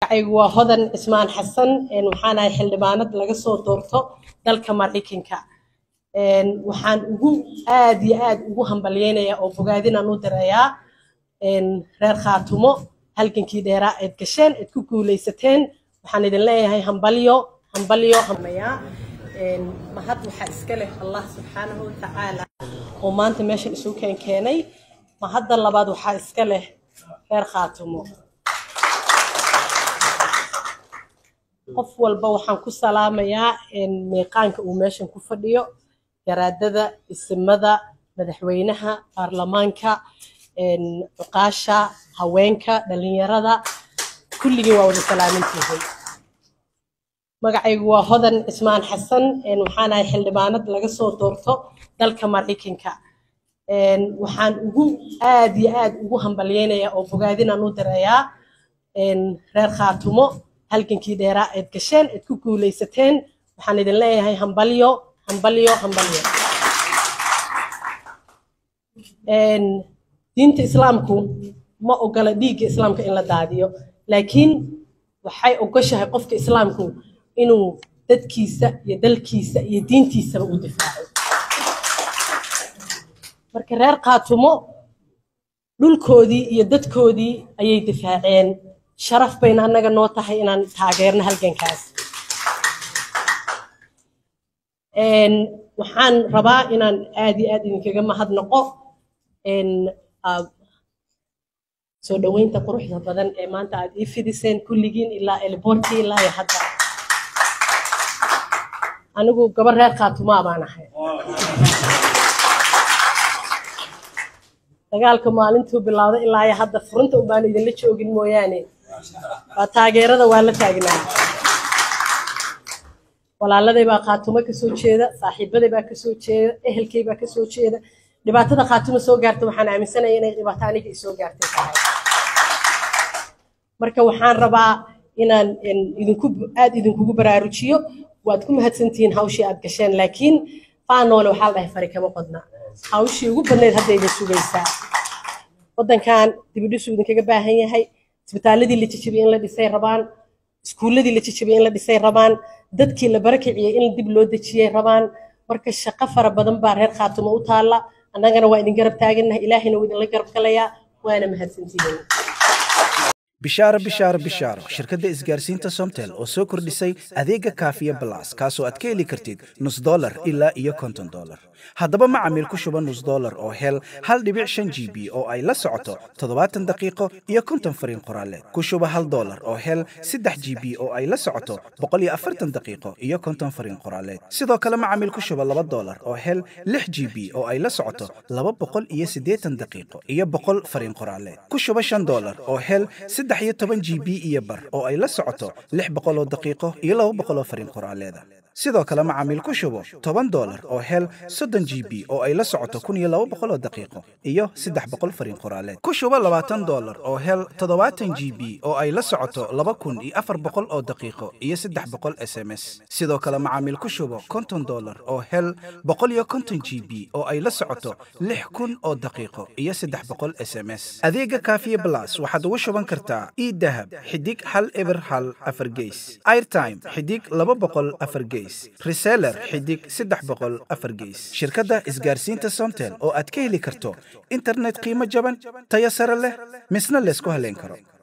magacaygu waa hodan cismaan xasan waxaan ahay xildhibaanad laga soo doorto dalka maraykanka waxaan ugu aad iyo aad ugu hambalyeynayaa oo bogaadinaan u dirayaa reer khaatumo halgankii dheeraa eed gasheen eed ku guulaysateen waxaan idin leeyahay hambalyo hambalyo hamayaa mahad waxaa iska leh allah subxaanahu watacaala oo maanta meeshan isu keen keenay mahadda labaad waxaa iska leh reer khaatumo qof walba waxaan ku salaamayaa meeqaanka uu meeshan ku fadhiyo garaadada isimada madaxweynaha baarlamaanka cuqaasha haweenka dhalinyarada kulligii waa wada salaamintihay magacaygu waa hodan cismaan xasan waxaan ahay xildhibaanad laga soo doorto dalka maraykanka waxaan ugu aad iyo aad ugu hambalyeynayaa oo bogaadinaan u dirayaa reer khaatumo halgankii dheeraa eed gasheen eed ku guulaysateen waxaan idin leeyahay hambalyo hambalyo hambalyo diinta islaamku ma ogola dhiigga islaamka in la daadiyo laakiin waxay ogoshahay qofka islaamku inuu dadkiisa iyo dalkiisa iyo diintiisaba u difaaco marka reer khaatumo dhulkoodii iyo dadkoodii ayay difaaceen sharaf bayna annaga noo tahay inaan taageerno halgankaas waxaan rabaa inaan aad iyo aad idinkaga mahadnaqo soo dhoweynta quruxda badan ee maanta aad ii fidiseen kulligiin ilaa elboortii ilaa iyo hadda anigu gabar reer khaatumaa baan ahay dagaalka maalintuu bilowday ilaa iyo hadda furunta ubaan idinla joogin mooyaane waa taageerada waa la taagnaa walaaladay baa khaatumo kasoo jeeda saaxiibaday baa kasoo jeeda ehelkay baa kasoo jeeda dhibaatada khaatumo soo gaarta waxaan aaminsanaya inay dhibaato aniga isoo gaartay tahay marka waxaan rabaa inaan idinku aad idinkugu baraarujiyo waad ku mahadsantihiin hawshii aad gasheen laakiin faanoole waxaa la dhahay fari kama qodna hawshii ugu badnayd hadda idin sugaysaa waddankan dibidhisuu idinkaga baahan yahay isbitaaladii la jijibiyey in la dhisay rabaan iskuulladii la jijibiyey in la dhisay rabaan dadkii la barakiciyey in dib loo dejiyey rabaan marka shaqo fara badan baa reer khaatumo u taalla annagana waa idin garab taagannahay ilaahayna wuu idinla garab galayaa waana mahadsantihiin bishaaro bishaaro bishaaro shirkadda isgaarsiinta somtel oo soo kordhisay adeega kaafiya balas kaasoo aad ka heli kartid nus dolar ilaa iyo konton dolar haddaba macamiil ku shuba nus dolar oo hel hal dhibic shan g b oo ay la socoto toddobaatan daqiiqo iyo konton fariin qoraaleed ku shuba hal dolar oo hel saddex g b oo ay la socoto boqol iyo afartan daqiiqo iyo konton fariin qoraaleed sidoo kale macamiil ku shuba laba dolar oo hel lix g b oo ay la socoto laba boqol iyo siddeetan daqiiqo iyo boqol fariin qoraaleed ku shuba shan dolar oo hel saddex iyo toban g b iyo bar oo ay la socoto lix boqoloo daqiiqo iyo laba boqoloo fariin qoraaleeda sidoo kale macaamiil ku shubo toban dolar oo hel soddon g b oo ay la socoto kun iyo laba boqoloo daqiiqo iyo saddex boqol fariin qoraaleed ku shubo labaatan dolar oo hel toddobaatan g b oo ay la socoto laba kun iyo afar boqol oo daqiiqo iyo saddex boqol s m s sidoo kale macaamiil ku shubo konton dolar oo hel boqol iyo konton g b oo ay la socoto lix kun oo daqiiqo iyo saddex boqol s m s adeega kaafiye blas waxaad ugu shuban kartaa idahab xidig hal eber hal afar geys airtime xidig laba boqol afar geys reseller xidig saddex boqol afar geys shirkadda isgaarsiinta somtel oo aad ka heli karto internet qiimo jaban tayo sare leh misna laysku haleyn karo